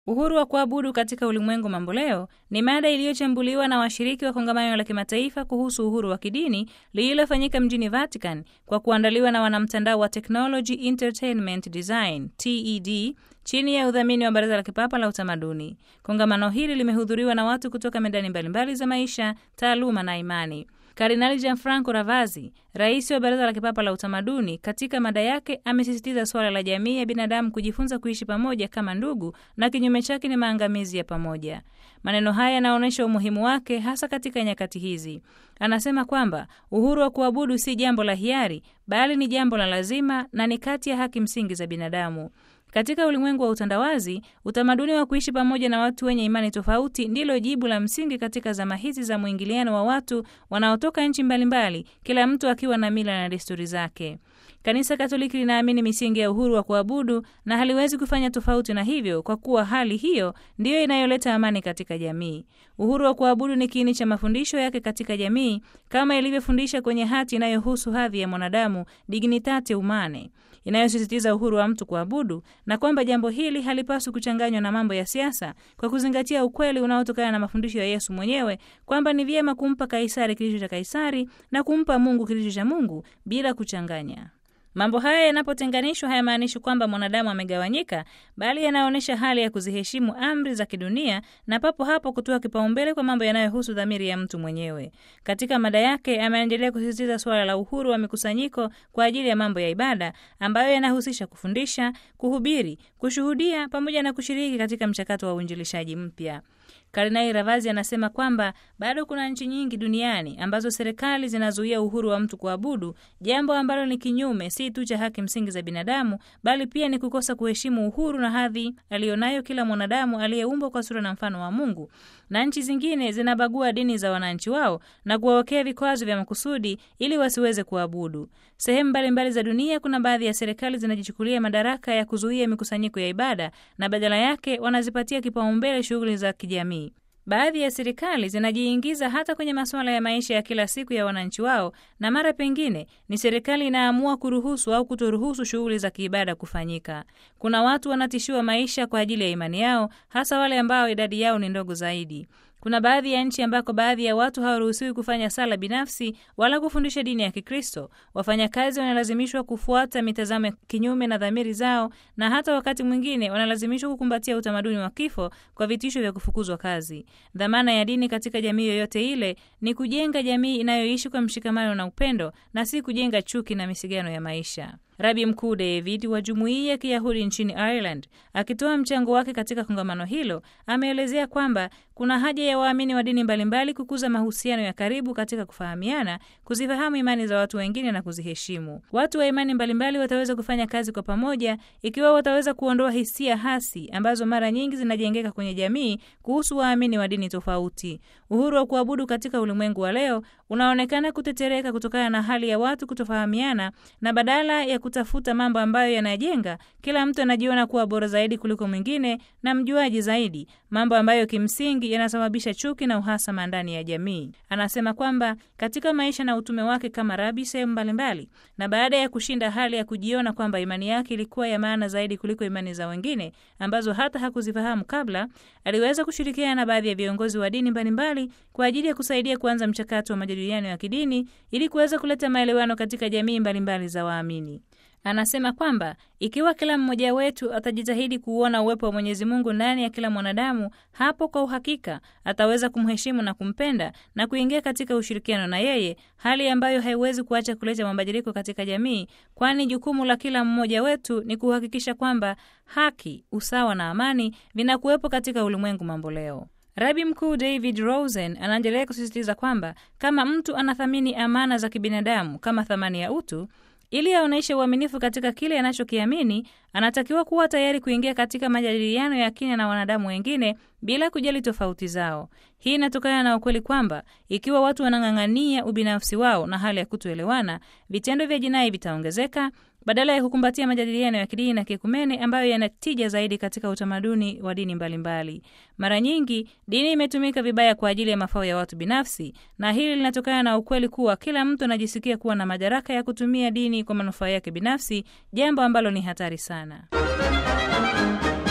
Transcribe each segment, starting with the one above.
Uhuru wa kuabudu katika ulimwengu mamboleo ni mada iliyochambuliwa na washiriki wa kongamano la kimataifa kuhusu uhuru wa kidini lililofanyika mjini Vatican kwa kuandaliwa na wanamtandao wa Technology Entertainment Design TED chini ya udhamini wa Baraza la Kipapa la Utamaduni. Kongamano hili limehudhuriwa na watu kutoka medani mbalimbali za maisha, taaluma na imani. Kardinali Gianfranco Ravazzi, rais wa Baraza la Kipapa la Utamaduni, katika mada yake amesisitiza suala la jamii ya binadamu kujifunza kuishi pamoja kama ndugu, na kinyume chake ni maangamizi ya pamoja. Maneno haya yanaonyesha umuhimu wake hasa katika nyakati hizi. Anasema kwamba uhuru wa kuabudu si jambo la hiari, bali ni jambo la lazima na ni kati ya haki msingi za binadamu. Katika ulimwengu wa utandawazi, utamaduni wa kuishi pamoja na watu wenye imani tofauti ndilo jibu la msingi katika zama hizi za mwingiliano wa watu wanaotoka nchi mbalimbali, kila mtu akiwa na mila na desturi zake. Kanisa Katoliki linaamini misingi ya uhuru wa kuabudu na haliwezi kufanya tofauti na hivyo, kwa kuwa hali hiyo ndiyo inayoleta amani katika jamii. Uhuru wa kuabudu ni kiini cha mafundisho yake katika jamii, kama ilivyofundisha kwenye hati inayohusu hadhi ya mwanadamu, Dignitate Humanae, inayosisitiza uhuru wa mtu kuabudu, na kwamba jambo hili halipaswi kuchanganywa na mambo ya siasa, kwa kuzingatia ukweli unaotokana na mafundisho ya Yesu mwenyewe kwamba ni vyema kumpa Kaisari kilicho cha Kaisari na kumpa Mungu kilicho cha Mungu bila kuchanganya. Mambo haya yanapotenganishwa hayamaanishi kwamba mwanadamu amegawanyika, bali yanaonyesha hali ya kuziheshimu amri za kidunia na papo hapo kutoa kipaumbele kwa mambo yanayohusu dhamiri ya mtu mwenyewe. Katika mada yake, ameendelea kusisitiza suala la uhuru wa mikusanyiko kwa ajili ya mambo ya ibada ambayo yanahusisha kufundisha, kuhubiri, kushuhudia pamoja na kushiriki katika mchakato wa uinjilishaji mpya. Kardinali Ravazi anasema kwamba bado kuna nchi nyingi duniani ambazo serikali zinazuia uhuru wa mtu kuabudu, jambo ambalo ni kinyume si tu cha haki msingi za binadamu, bali pia ni kukosa kuheshimu uhuru na hadhi aliyonayo kila mwanadamu aliyeumbwa kwa sura na mfano wa Mungu. Na nchi zingine zinabagua dini za wananchi wao na kuwawekea vikwazo vya makusudi ili wasiweze kuabudu. Sehemu mbalimbali za dunia kuna baadhi ya serikali zinajichukulia madaraka ya kuzuia mikusanyiko ya ibada na badala yake wanazipatia kipaumbele shughuli za kijamii. Baadhi ya serikali zinajiingiza hata kwenye masuala ya maisha ya kila siku ya wananchi wao, na mara pengine ni serikali inaamua kuruhusu au kutoruhusu shughuli za kiibada kufanyika. Kuna watu wanatishiwa maisha kwa ajili ya imani yao, hasa wale ambao idadi yao ni ndogo zaidi. Kuna baadhi ya nchi ambako baadhi ya watu hawaruhusiwi kufanya sala binafsi wala kufundisha dini ya Kikristo. Wafanyakazi wanalazimishwa kufuata mitazamo kinyume na dhamiri zao, na hata wakati mwingine wanalazimishwa kukumbatia utamaduni wa kifo kwa vitisho vya kufukuzwa kazi. Dhamana ya dini katika jamii yoyote ile ni kujenga jamii inayoishi kwa mshikamano na upendo, na si kujenga chuki na misigano ya maisha. Rabi Mkuu David wa jumuiya ya Kiyahudi nchini Ireland akitoa mchango wake katika kongamano hilo ameelezea kwamba kuna haja ya waamini wa dini mbalimbali kukuza mahusiano ya karibu katika kufahamiana, kuzifahamu imani za watu wengine na kuziheshimu. Watu wa imani mbalimbali wataweza kufanya kazi kwa pamoja ikiwa wataweza kuondoa hisia hasi ambazo mara nyingi zinajengeka kwenye jamii kuhusu waamini wa dini tofauti. Uhuru wa kuabudu katika ulimwengu wa leo unaonekana kutetereka kutokana na hali ya watu kutofahamiana, na badala ya kutafuta mambo ambayo yanajenga, kila mtu anajiona kuwa bora zaidi kuliko mwingine na mjuaji zaidi, mambo ambayo kimsingi yanasababisha chuki na uhasama ndani ya jamii. Anasema kwamba katika maisha na utume wake kama rabi sehemu mbalimbali, na baada ya kushinda hali ya kujiona kwamba imani yake ilikuwa ya maana zaidi kuliko imani za wengine ambazo hata hakuzifahamu kabla, aliweza kushirikiana na baadhi ya viongozi wa dini mbalimbali kwa ajili ya kusaidia kuanza mchakato wa majadiliano ya kidini ili kuweza kuleta maelewano katika jamii mbalimbali za waamini. Anasema kwamba ikiwa kila mmoja wetu atajitahidi kuuona uwepo wa Mwenyezi Mungu ndani ya kila mwanadamu, hapo kwa uhakika ataweza kumheshimu na kumpenda na kuingia katika ushirikiano na yeye, hali ambayo haiwezi kuacha kuleta mabadiliko katika jamii, kwani jukumu la kila mmoja wetu ni kuhakikisha kwamba haki, usawa na amani vinakuwepo katika ulimwengu mamboleo. Rabi Mkuu David Rosen anaendelea kusisitiza kwamba kama mtu anathamini amana za kibinadamu kama thamani ya utu ili aonyeshe uaminifu katika kile anachokiamini, anatakiwa kuwa tayari kuingia katika majadiliano ya kina na wanadamu wengine bila kujali tofauti zao. Hii inatokana na ukweli kwamba ikiwa watu wanang'ang'ania ubinafsi wao na hali ya kutoelewana, vitendo vya jinai vitaongezeka badala ya kukumbatia majadiliano ya kidini na kiekumene ambayo yanatija zaidi katika utamaduni wa dini mbalimbali mbali. Mara nyingi dini imetumika vibaya kwa ajili ya mafao ya watu binafsi, na hili linatokana na ukweli kuwa kila mtu anajisikia kuwa na madaraka ya kutumia dini kwa manufaa yake binafsi, jambo ambalo ni hatari sana.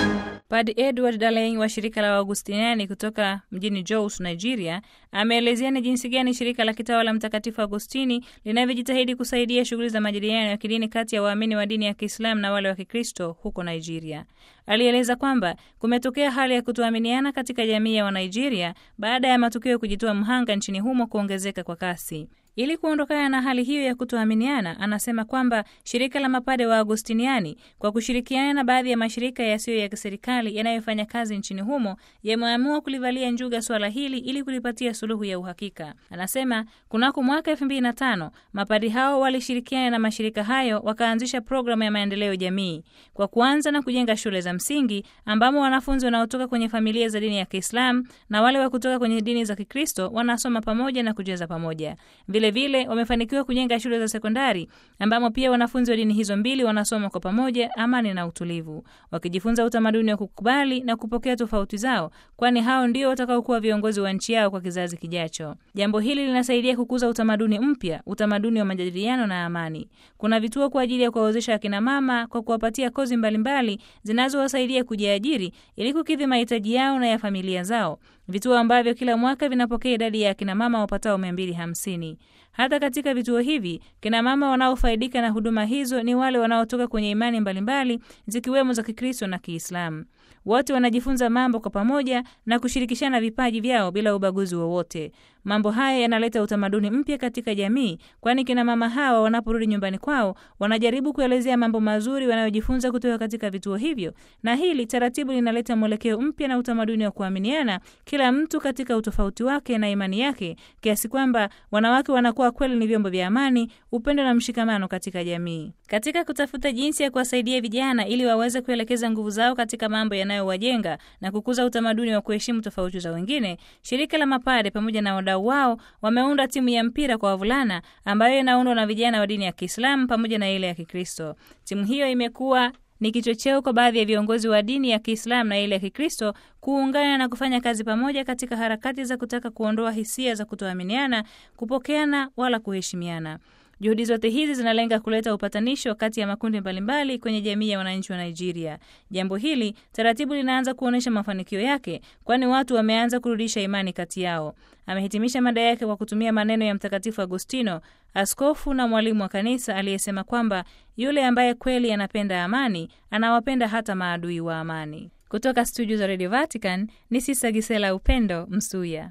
Padre Edward Dalein wa shirika la Waagustiniani kutoka mjini Jos, Nigeria, ameelezea ni jinsi gani shirika la kitawa la Mtakatifu Agustini linavyojitahidi kusaidia shughuli za majadiliano ya kidini kati ya waamini wa dini ya Kiislamu na wale wa Kikristo huko Nigeria. Alieleza kwamba kumetokea hali ya kutoaminiana katika jamii ya Wanigeria baada ya matukio ya kujitoa mhanga nchini humo kuongezeka kwa kasi. Ili kuondokana na hali hiyo ya kutoaminiana, anasema kwamba shirika la mapade wa Agustiniani kwa kushirikiana na baadhi ya mashirika yasiyo ya kiserikali yanayofanya kazi nchini humo yameamua kulivalia njuga swala hili ili kulipatia suluhu ya uhakika. Anasema kunako mwaka elfu mbili na tano mapadi hao walishirikiana na mashirika hayo wakaanzisha programu ya maendeleo jamii kwa kuanza na kujenga shule za msingi ambamo wanafunzi wanaotoka kwenye familia za dini ya Kiislamu na wale wa kutoka kwenye dini za Kikristo wanasoma pamoja na kucheza pamoja. Vilevile wamefanikiwa kujenga shule za sekondari ambamo pia wanafunzi wa dini hizo mbili wanasoma kwa pamoja, amani na utulivu, wakijifunza utamaduni wa kukubali na kupokea tofauti zao, kwani hao ndio watakaokuwa viongozi wa nchi yao kwa kizazi kijacho. Jambo hili linasaidia kukuza utamaduni mpya, utamaduni wa majadiliano na amani. Kuna vituo kwa ajili ya kuwawezesha akina mama kwa kuwapatia kozi mbalimbali zinazowasaidia kujiajiri ili kukidhi mahitaji yao na ya familia zao, vituo ambavyo kila mwaka vinapokea idadi ya akina mama wapatao mia mbili hamsini. Hata katika vituo hivi kina mama wanaofaidika na huduma hizo ni wale wanaotoka kwenye imani mbalimbali zikiwemo za Kikristo na Kiislamu. Wote wanajifunza mambo kwa pamoja na kushirikishana vipaji vyao bila ubaguzi wowote. Mambo haya yanaleta utamaduni mpya katika jamii, kwani kina mama hawa wanaporudi nyumbani kwao wanajaribu kuelezea mambo mazuri wanayojifunza kutoka katika vituo hivyo, na hili taratibu linaleta mwelekeo mpya na utamaduni wa kuaminiana, kila mtu katika utofauti wake na imani yake, kiasi kwamba wanawake wanakuwa kweli ni vyombo vya amani, upendo na mshikamano katika jamii. Katika kutafuta jinsi ya kuwasaidia vijana ili waweze kuelekeza nguvu zao katika mambo yanayowajenga na kukuza utamaduni wa kuheshimu tofauti za wengine, shirika la mapade pamoja na wadau wao wameunda timu ya mpira kwa wavulana ambayo inaundwa na vijana wa dini ya Kiislamu pamoja na ile ya Kikristo. Timu hiyo imekuwa ni kichocheo kwa baadhi ya viongozi wa dini ya Kiislamu na ile ya Kikristo kuungana na kufanya kazi pamoja katika harakati za kutaka kuondoa hisia za kutoaminiana, kupokeana wala kuheshimiana. Juhudi zote hizi zinalenga kuleta upatanisho kati ya makundi mbalimbali kwenye jamii ya wananchi wa Nigeria. Jambo hili taratibu linaanza kuonyesha mafanikio yake, kwani watu wameanza kurudisha imani kati yao. Amehitimisha mada yake kwa kutumia maneno ya Mtakatifu Agustino, askofu na mwalimu wa kanisa, aliyesema kwamba yule ambaye kweli anapenda amani anawapenda hata maadui wa amani. Kutoka studio za Radio Vatican ni Sisa Gisela Upendo Msuya.